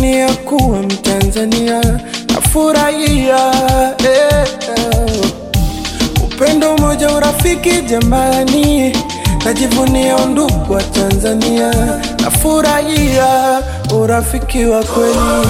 najivunia kuwa Mtanzania, nafurahia eh, eh. Upendo, umoja, urafiki jamani, najivunia undugu wa Tanzania, nafurahia urafiki wa kweli.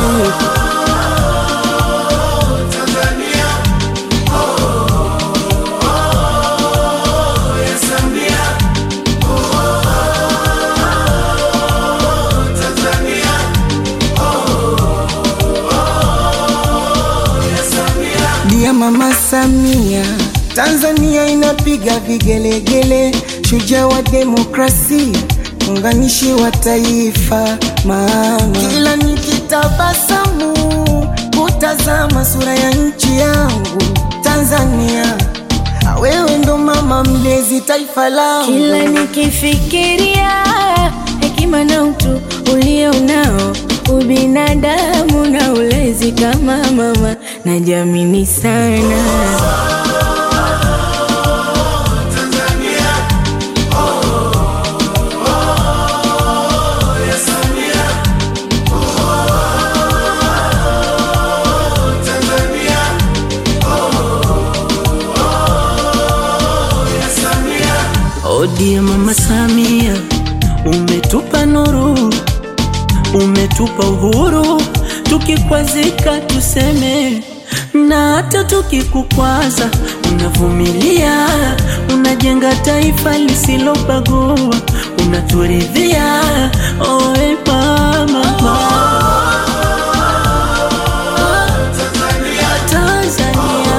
Dia Mama Samia, Tanzania inapiga vigelegele, shujaa wa demokrasia, muunganishi wa taifa. Mama, kila nikitabasamu kutazama sura ya nchi yangu Tanzania, wewe ndo mama mlezi taifa langu. Kila nikifikiria hekima na utu ulio nao, ubinadamu na ulezi kama mama, najiamini sana. Odie Mama Samia, umetupa nuru, umetupa uhuru, tukikwazika tuseme, na hata tukikukwaza unavumilia, unajenga taifa lisilobagua, unaturidhia. Oe mama, Tanzania.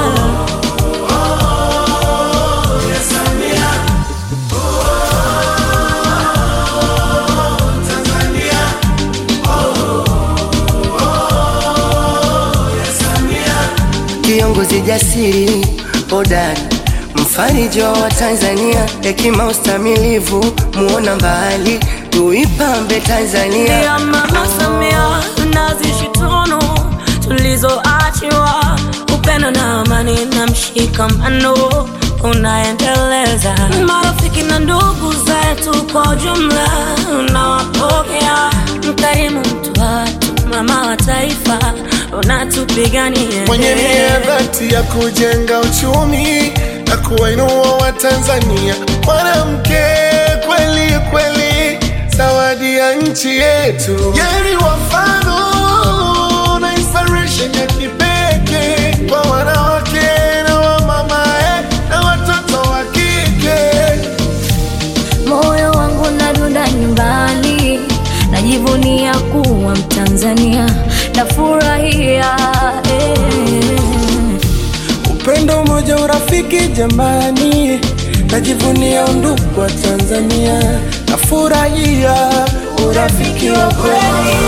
Kiongozi jasiri hodari, mfariji wa Tanzania, hekima ustamilivu, muona mbali, tuipambe Tanzania. ya Mama Samia nazishi tunu tulizoachiwa, upendo na amani na mshikamano unaendeleza. Marafiki na ndugu zetu kwa ujumla unawapokea, mkarimu, mtu watu, mama wa taifa, unatupigania mwenye nia dhati ya kujenga uchumi na kuwainua Watanzania. Mwanamke kweli kweli, zawadi ya nchi yetu. Yeye ni wafano na inspiration ya kipekee kwa wanawake na wamama eh, na watoto wa kike. Moyo wangu nadunda nyumbani, najivunia kuwa Mtanzania, nafurahia eh. Upendo, umoja, urafiki jamani, najivunia undugu wa Tanzania, nafurahia urafiki wa kweli.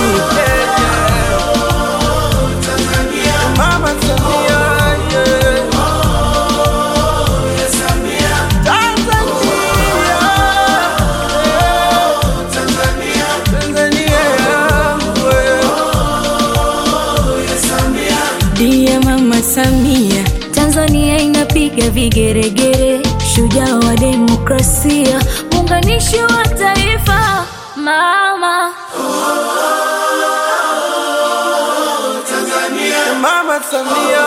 Mama Samia, yeah. Tanzania, Tanzania yangu, yeah. Ndiye Mama Samia, Tanzania inapiga vigeregere, shujaa wa demokrasia, muunganishi wa taifa, mama Mama Samia